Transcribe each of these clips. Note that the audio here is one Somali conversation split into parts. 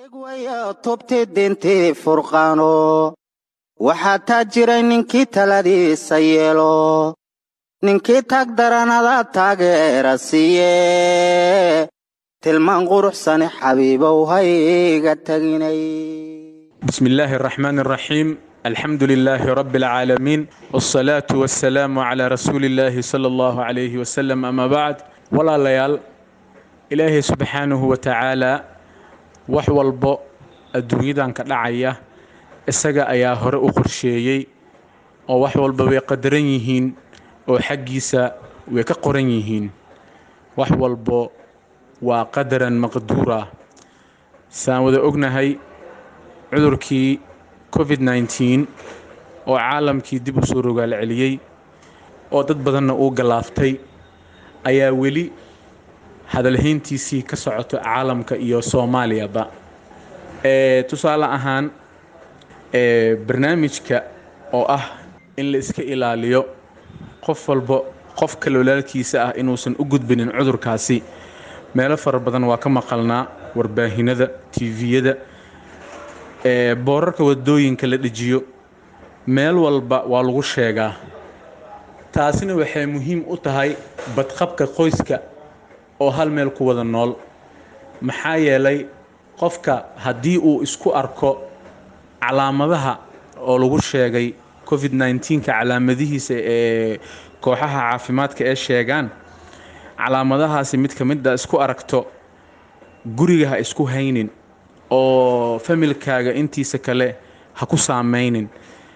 tubti dintii furqaano waxaa taa jiray ninkii taladiisa yeelo ninkii taag daranada taageera siiye tilmaan quruxsani xabiibow hayga taginay بسم الله الرحمن الرحيم الحمد لله رب العالمين والصلاة والسلام على رسول الله صلى الله عليه وسلم أما بعد ولا ليال إلهي سبحانه وتعالى wax walbo adduunyadan ka dhacaya isaga ayaa hore u qorsheeyey oo wax walba way qadaran yihiin oo xaggiisa way ka qoran yihiin wax walbo waa qadaran maqduura saan wada ognahay cudurkii covid nneteen oo caalamkii dib u soo rogaal celiyey oo dad badanna uu galaaftay ayaa weli hadalhayntiisii ka socoto caalamka iyo soomaaliyaba tusaale ahaan barnaamijka oo ah in la iska ilaaliyo qof walbo qofka walaalkiisa ah inuusan u gudbinin cudurkaasi meelo fara badan waa ka maqalnaa warbaahinada tviyada boorarka wadooyinka la dhejiyo meel walba waa lagu sheegaa taasina waxay muhiim u tahay badqabka qoyska oo hal meel ku wada nool maxaa yeelay qofka haddii uu isku arko calaamadaha oo lagu sheegay covid nneteenka calaamadihiisa ee kooxaha caafimaadka ee sheegaan calaamadahaasi mid ka mid a isku aragto guriga ha isku haynin oo familkaaga intiisa kale ha ku saamaynin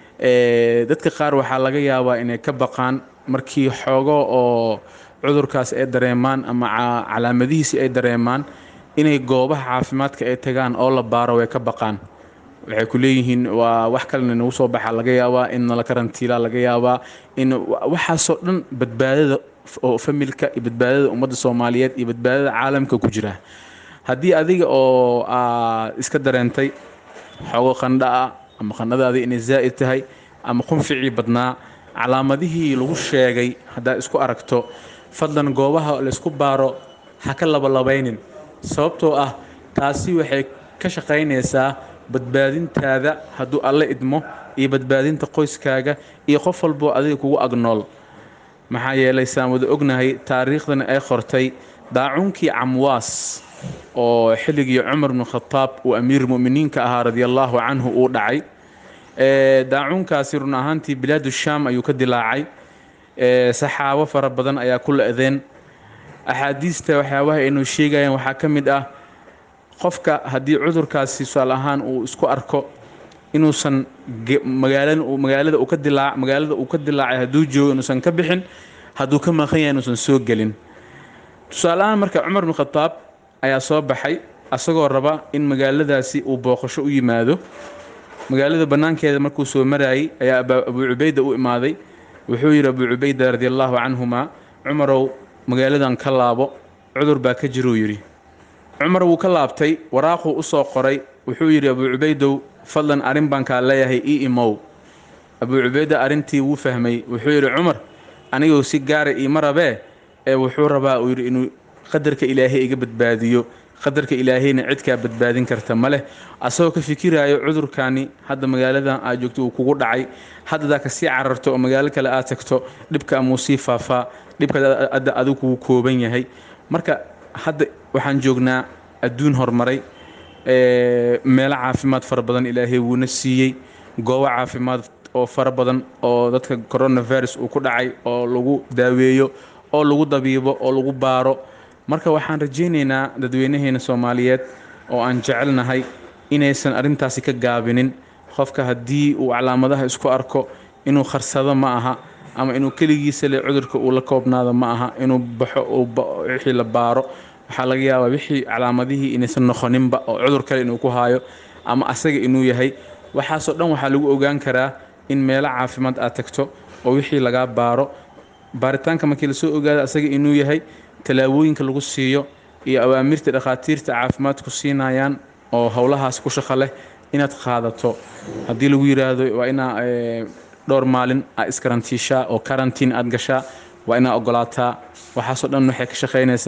dadka qaar waxaa laga yaabaa inay ka baqaan markii xoogo oo cudurkaas ay dareemaan ama calaamadihiisi ay dareemaan inay goobaha caafimaadka ay tagaan oo la baaro way ka baqaan waxay ku leeyihiin waa wax kalena nagu soo baxa laga yaabaa in nala karantiila laga yaabaa in waxaasoo dhan badbaadada oo familka iyo badbaadada ummadda soomaaliyeed iyo badbaadada caalamka ku jira haddii adiga oo iska dareentay xoogo qandha ah ama qandhadaadii inay zaa'id tahay ama qunficii badnaa calaamadihii lagu sheegay haddaad isku aragto fadlan goobaha laysku baaro ha ka labalabaynin sababtoo ah taasi waxay ka shaqaynaysaa badbaadintaada hadduu alle idmo iyo badbaadinta qoyskaaga iyo qof walboo adiga kugu agnool maxaa yeelay saan wada ognahay taariikhdana ay qortay daacuunkii camwaas oo xilligii cumar bnu khataab uu amiir mu'miniinka ahaa radiallaahu canhu uu dhacay daacuunkaasi run ahaantii bilaadu shaam ayuu ka dilaacay saxaabo fara badan ayaa ku la-deen axaadiista waxyaabaha aynu sheegayaan waxaa ka mid ah qofka haddii cudurkaasi tusaal ahaan uu isku arko inuusan magaalada uu ka dilaa magaalada uu ka dilaacay hadduu joogo inuusan ka bixin hadduu ka maqan yahay inuusan soo gelin tusaale ahaan marka cumar bnu khataab ayaa soo baxay asagoo raba in magaaladaasi uu booqasho u yimaado magaalada bannaankeeda markuu soo maraayey ayaa abuu cubayda u imaaday wuxuu yidhi abuu cubayda radiallaahu canhumaa cumarow magaaladan ka laabo cudur baa ka jiruu yidhi cumar wuu ka laabtay waraaquu u soo qoray wuxuu yidhi abuu cubaydow fadlan arrin baan kaa leeyahay ii imow abuu cubayda arrintii wuu fahmay wuxuu yidhi cumar aniguu si gaara iima rabee ee wuxuu rabaa uu yidhi inuu qadarka ilaahay iga badbaadiyo qadarka ilaahayna cidkaa badbaadin karta ma leh asagoo ka fikiraayo cudurkani hadda magaaladan aad joogto uu kugu dhacay haddadaa kasii cararto oo magaalo kale aad tagto dhibka amuu sii faafaa dhibka adda adigu kugu kooban yahay marka hadda waxaan joognaa adduun horumaray meelo caafimaad fara badan ilaahay wuuna siiyey goobo caafimaad oo fara badan oo dadka coronavirus uu ku dhacay oo lagu daaweeyo oo lagu dabiibo oo lagu baaro marka waxaan rajaynaynaa dadweynaheena soomaaliyeed oo aan jecelnahay inaysan arrintaasi ka gaabinin qofka haddii uu calaamadaha isku arko inuu kharsado ma aha ama inuu keligiisa le cudurka uu la koobnaado ma aha inuu baxo wixii la baaro waxaa laga yaabaa wixii calaamadihii inaysan noqoninba oo cudur kale inuu ku haayo ama asaga inuu yahay waxaasoo dhan waxaa lagu ogaan karaa in meelo caafimaad aad tagto oo wixii lagaa baaro baaritaanka markii lasoo ogaado asaga inuu yahay tallaabooyinka lagu siiyo iyo awaamirta dhakhaatiirta caafimaadku siinayaan oo howlahaas ku shaqo leh inaad qaadato haddii lagu yidhaahdo waa inaa dhowr maalin aad iskarantiishaa oo karantiin aad gashaa waa inaa ogolaataa waxaasoo dhan waxay ka shaqaynaysaa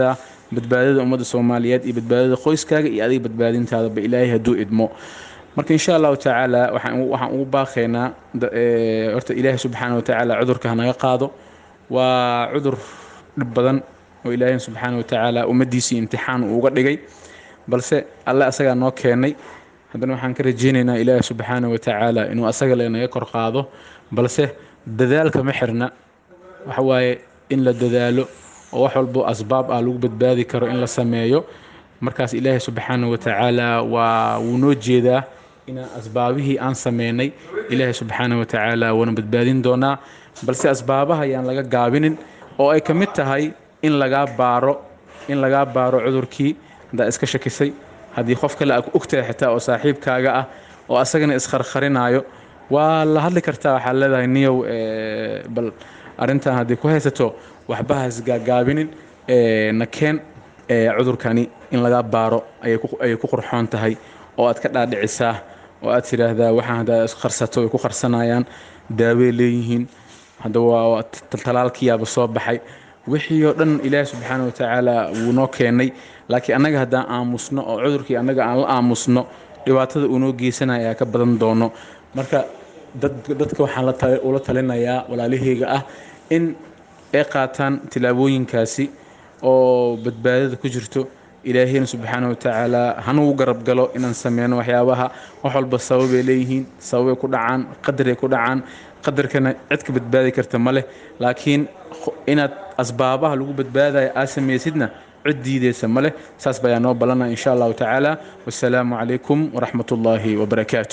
badbaadada ummadda soomaaliyeed iyo badbaadada qoyskaaga iyo adiga badbaadintaadaba ilaahay hadduu idmo marka insha allahu tacaala waxaan ugu baaqaynaa horta ilaahay subxaana wa tacaala cudurka hanaga qaado waa cudur dhib badan oo ilaahay subxaana wa tacaala ummaddiisii imtixaan uu uga dhigay balse alle asagaa noo keenay haddana waxaan ka rajaynaynaa ilaahi subxaana wa tacaala inuu asaga leenaga kor qaado balse dadaalka ma xirna waxa waaye in la dadaalo oo wax walbo asbaab ah lagu badbaadi karo in la sameeyo markaas ilaahi subxaana wa tacaala waa wuu noo jeedaa inaan asbaabihii aan sameynay ilaahi subxaana wa tacaala waana badbaadin doonaa balse asbaabaha ayaan laga gaabinin oo ay ka mid tahay in lagaa baaro in lagaa baaro cudurkii haddaa iska shakisay haddii qof kale aa ku ogtahay xitaa oo saaxiibkaaga ah oo asagana iskharkharinaayo waa la hadli kartaa waxaa leedahay niyow bal arrintan haddii ku haysato waxba ha isgaagaabinin nakeen cudurkani in laga baaro ayay ku qurxoon tahay oo aad ka dhaadhicisaa oo aad tidhaahdaa waxaan haddaa iskarsato ay ku qarsanayaan daawey leeyihiin hadda waa talaalkiyaaba soo baxay wixii oo dhan ilaahi subxaana wa tacaala wuu noo keenay laakiin annaga haddaan aamusno oo cudurkii annaga aan la aamusno dhibaatada uu noo geysanaya ayaa ka badan doono marka dadka waxaan ula talinayaa walaalahayga ah in ay qaataan tilaabooyinkaasi oo badbaadada ku jirto ilaahayna subxaana wa tacaala hanugu garab galo inaan sameyno waxyaabaha wax walba sababay leeyihiin sababay ku dhacaan qadaray ku dhacaan qadarkana cid ka badbaadi karta ma leh laakiin inaad asbaabaha lagu badbaadaya aad samaysidna cid diideysa ma leh saas bayaa noo ballanaa insha allahu tacaala wasalaamu calaykum waraxmat ullaahi wabarakaatu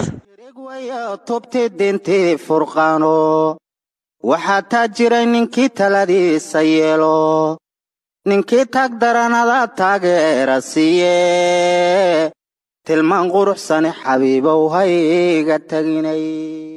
tubti dintii furqaano waxaa taa jiray ninkii taladiisa yeelo ninkii tag daranada taageera siiye tilmaan quruxsani xabiibow hayga teginay